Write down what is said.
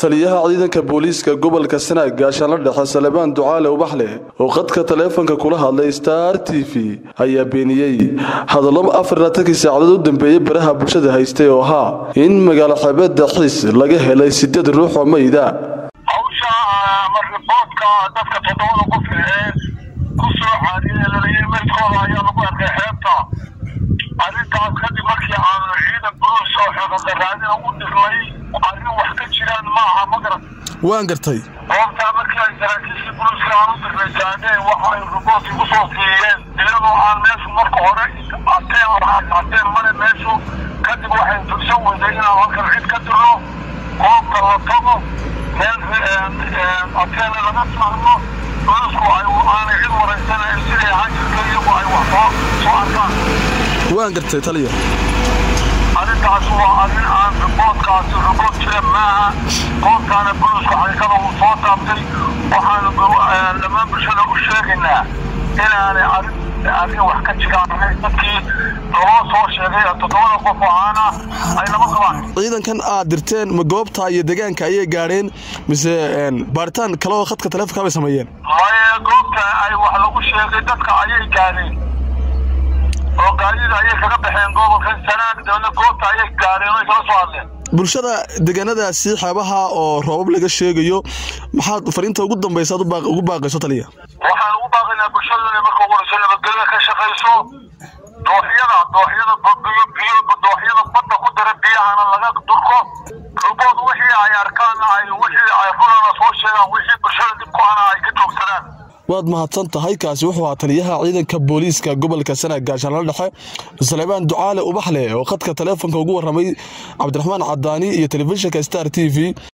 taliyaha ciidanka booliiska gobolka sanaag gaashaanla dhexe salebaan ducaale ubaxle oo qadka taleefanka kula hadlay star t v ayaa beeniyey hadallo afarlaatankii saacadood u dambeeyey baraha bulshada haystay oo ahaa in magaalo xeebeedda xiis laga helay sideed ruux oo mayda hawsha riboodka dadka toddobada qof ee ku soo caadiyey lalayay meydkooda ayaa lagu arkay xeebta arrintaas kadib markii aanu ciidan buluus oo xeeqadaraadina u dirnay arrin wax ka jiraan ma aha ma garan waan gartay goobtaa markii ay saraakiishii buluuska aan u dirnay gaadheen waxa ay ribood igu soo siiyeen iyadoo aan meeshu marka hore ateen ateen male meeshu kadib waxay fursan weyday inaan halkan cid ka dirno goobta la tago meel ateena laga saarno buluusku ay aanay cid waraysanayn siday ahaan jirta iyagu ay wax soo soo arkaan waan gartay taliya arrintaas waa arrin aan riboodkaasi ribood jira maaha goobtaana buluuska xaqiiqada uu soo taabtay waxaanu dhammaan bulshada u sheegaynaa inaanay arrin arrin wax ka jiraan dadkii loo soo sheegay toddobada qof oo aana ay lama qabaan ciidankan aad dirteen ma goobta iyo deegaanka ayay gaadheen mise baaritaan kale oo khadka taleefonka bay sameeyeen maye goobta ay wax lagu sheegay dadka ayay gaadheen oo gaadida ayay kaga baxeen gobolka sanaag dabadna goobta ayay gaadheen oy kala soo hadleen bulshada deegaanadaasi xeebaha oo roobab laga sheegayo maxaad fariinta ugu dambaysa aad ugu baaqayso taliya waxaan ugu baaqaynaa bulshadu inay marka ugu horeyso nabadgelya ka shaqayso dooxyada dooxyada biyo biyo dooxyada badda ku dara biyahana laga durko rubood wixii ay arkaan ay wixii ay runana soo sheegaan wixii bulshada dib ku hana ay ka joogsadaan waad mahadsan tahay kaasi wuxuu ahaa taliyaha ciidanka booliiska gobolka sanaag gaashaanla dhexe salebaan ducaale ubaxle oo khadka taleefonka ugu warramay cabdiraxmaan cadaani iyo telefishinka star t v